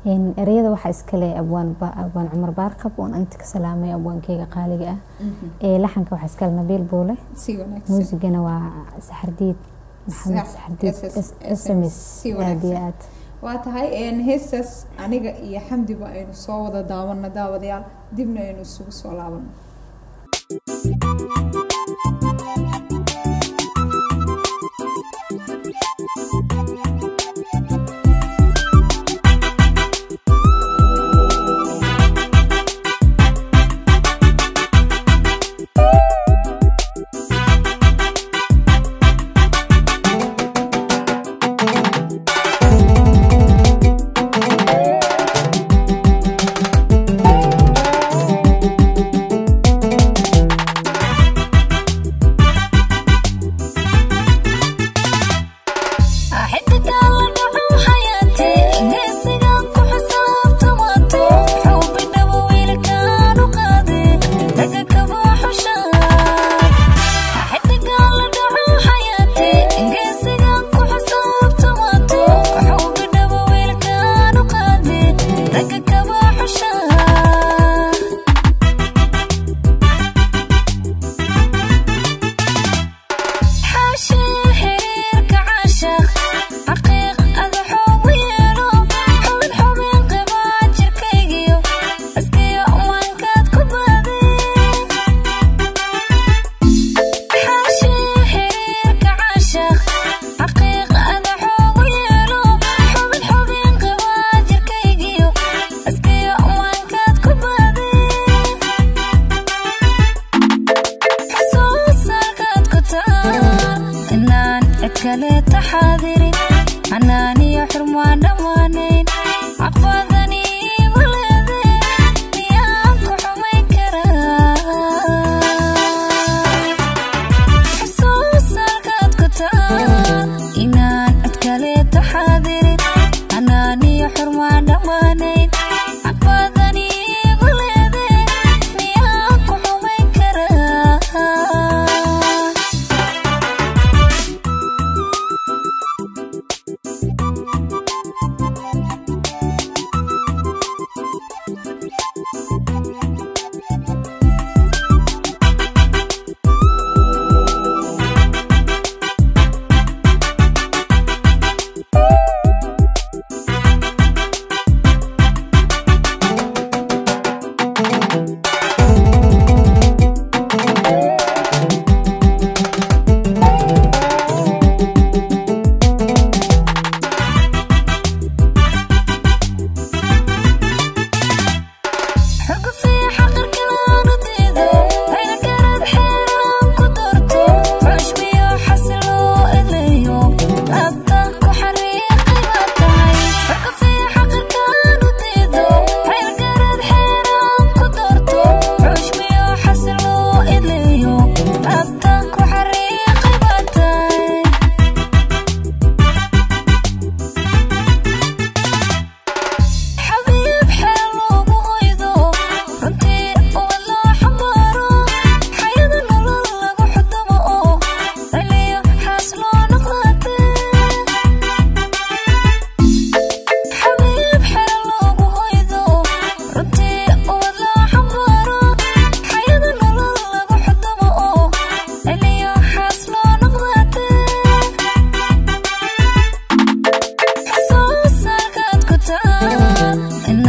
ereyada waxaa iskale abwaan abwaan cumar baarqab oon inta ka salaamay abwaankeyga qaaliga ah ee laxanka waxaa iskale nabiil buule muusigana waa saxardiid maxamed saxardiid sms aad iyo aad waa tahay heestaas aniga iyo xamdiba aynu soo wada daawano daawadayaal dibna aynu isugu soo laabano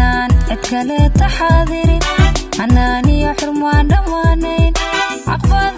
kale taxaadirin xanaaniyo xurmaan dhammaanayn caqbad